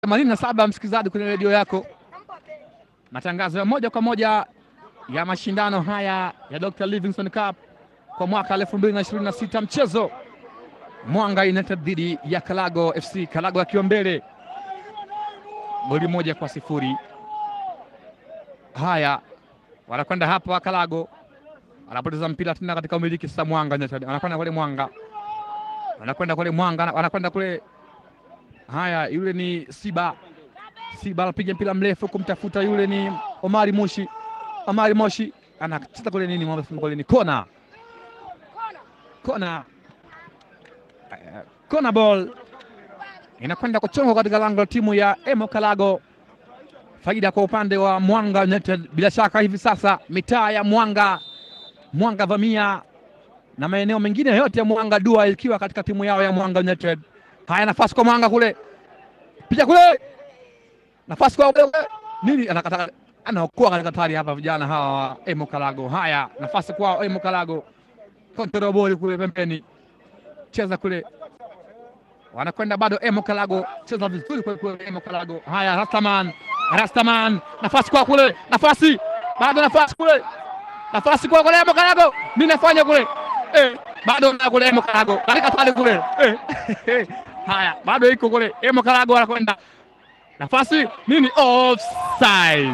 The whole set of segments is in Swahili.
themanini na saba msikilizaji kwenye redio yako, matangazo ya moja kwa moja ya mashindano haya ya Dr. Livingstone Cup kwa mwaka 2026 mchezo Mwanga United dhidi ya Kalago FC, Kalago akiwa mbele goli moja kwa sifuri. Haya, wanakwenda hapa Kalago, wanapoteza mpira tena katika umiliki sasa. Mwanga United wanakwenda kule, Mwanga wanakwenda kule, Mwanga wanakwenda kule. Haya, yule ni Siba, Siba anapiga mpira mrefu kumtafuta, yule ni Omari Moshi, Omari Moshi anacheza kule nini, kule ni kona, kona kona ball inakwenda kuchongwa katika lango la timu ya Emo Kalago. Faida kwa upande wa Mwanga United. Bila shaka hivi sasa mitaa ya Mwanga, Mwanga Vamia na maeneo mengine yote ya Mwanga dua ikiwa katika timu yao ya Mwanga United. Haya, nafasi kwa Mwanga kule, picha kule, nafasi kwa kule. Nini anakata anaokoa katika hatari hapa, vijana hawa wa Emo Kalago. Haya, nafasi kwa Emo Kalago, kontrol ball kule pembeni cheza kule, wanakwenda bado. Emo Kalago cheza vizuri kwa kule. Emo Kalago, haya, Rastaman, Rastaman, nafasi kwa kule, nafasi bado, nafasi kule, nafasi kwa kule. Emo Kalago, mimi nafanya kule eh, bado na kule. Emo Kalago katika pale kule eh, haya, bado iko kule. Emo Kalago anakwenda nafasi nini, offside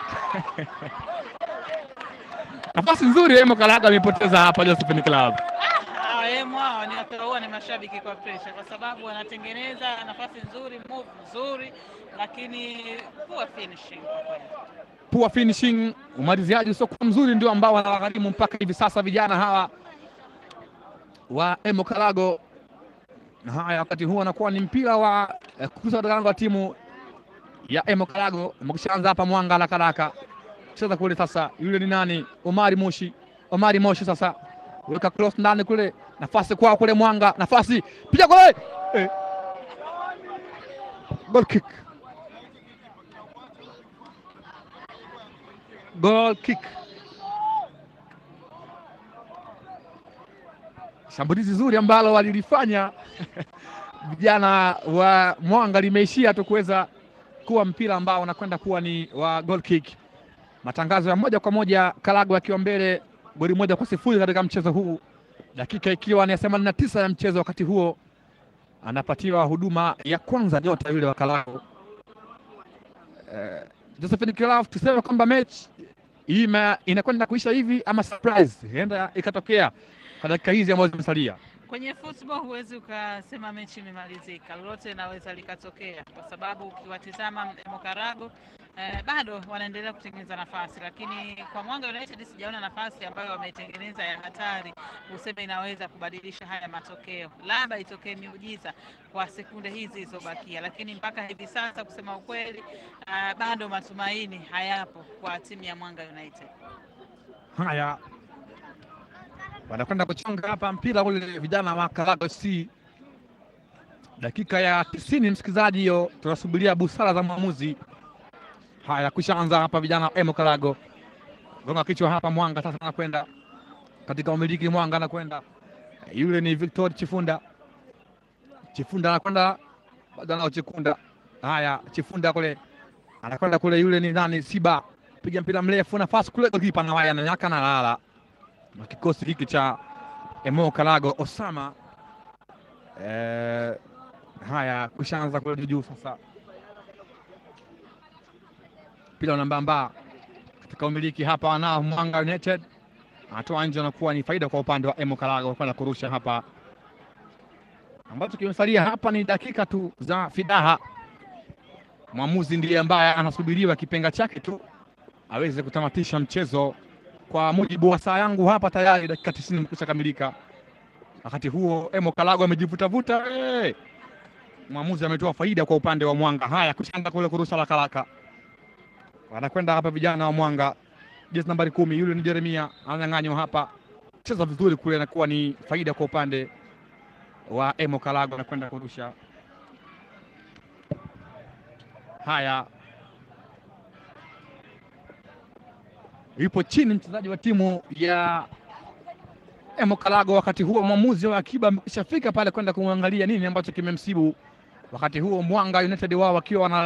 nafasi nzuri. Emo Kalago amepoteza hapa Josephine Club hawa ni wataua ni mashabiki kwa presha, kwa sababu wanatengeneza nafasi nzuri, move nzuri, lakini poor finishing kwa kweli. Poor finishing, umaliziaji usiokuwa mzuri ndio ambao wanawagharimu mpaka hivi sasa vijana hawa wa Emo Kalago. Haya, wakati huu anakuwa ni mpira wa eh, kukusa katika lango la timu ya Emo Kalago. Mkushaanza hapa Mwanga haraka haraka, cheza kule sasa. Yule ni nani? Omari Moshi, Omari Moshi sasa weka cross ndani kule, nafasi kwao kule Mwanga, nafasi piga kule eh. Goal kick, goal kick. Shambulizi zuri ambalo walilifanya vijana wa Mwanga limeishia tu kuweza kuwa mpira ambao unakwenda kuwa ni wa goal kick. Matangazo ya moja kwa moja, Kalago akiwa mbele goli moja kwa sifuri katika mchezo huu, dakika ikiwa ni themanini na tisa ya mchezo. Wakati huo anapatiwa huduma ya kwanza nyota yule wa Kalago eh, Josephine Kilaf. Tuseme kwamba mechi hii inakwenda kuisha hivi ama surprise huenda ikatokea kwa dakika hizi ambazo zimesalia. Kwenye football huwezi ukasema mechi imemalizika, lolote linaweza likatokea, kwa sababu ukiwatizama Emo Kalago eh, bado wanaendelea kutengeneza nafasi, lakini kwa Mwanga United sijaona nafasi ambayo wametengeneza ya hatari useme inaweza kubadilisha haya matokeo. Labda itokee miujiza kwa sekunde hizi zilizobakia, lakini mpaka hivi sasa kusema ukweli, uh, bado matumaini hayapo kwa timu ya Mwanga United. Haya, wanakwenda kuchonga hapa mpira ule vijana wa Kalago FC, dakika ya tisini. Msikilizaji, hiyo tunasubiria busara za mwamuzi. Haya, kushaanza hapa vijana wa Emo Kalago, gonga kichwa hapa. Mwanga sasa anakwenda katika umiliki, Mwanga anakwenda, yule ni Victor Chifunda, Chifunda anakwenda bado anao Chikunda. Haya, Chifunda kule anakwenda kule, yule ni nani? Siba piga mpira mrefu, nafasi kule, kipa na waya ananyaka na lala na kikosi hiki cha Emo Kalago Osama. Eh, haya kushaanza kule juu sasa, mpira nambamba katika umiliki hapa, wanao Mwanga United anatoa nje, anakuwa ni faida kwa upande wa Emo Kalago kwenda kurusha hapa. Ambacho kimesalia hapa ni dakika tu za fidaha. Mwamuzi ndiye ambaye anasubiriwa kipenga chake tu aweze kutamatisha mchezo kwa mujibu wa saa yangu hapa tayari dakika tisini imekwisha kamilika. Wakati huo Emo Kalago amejivutavuta, hey! Mwamuzi ametoa faida kwa upande wa Mwanga. Haya, kuchanga kule kurusha la kalaka, wanakwenda hapa vijana wa Mwanga, jezi nambari kumi, yule ni Jeremia ananyang'anywa hapa, cheza vizuri kule, anakuwa ni faida kwa upande wa Emo Kalago, anakwenda kurusha. Haya, yupo chini mchezaji wa timu ya Emo Kalago. Wakati huo mwamuzi wa akiba ameshafika pale kwenda kumwangalia nini ambacho kimemsibu Wakati huo Mwanga United wao wakiwa wana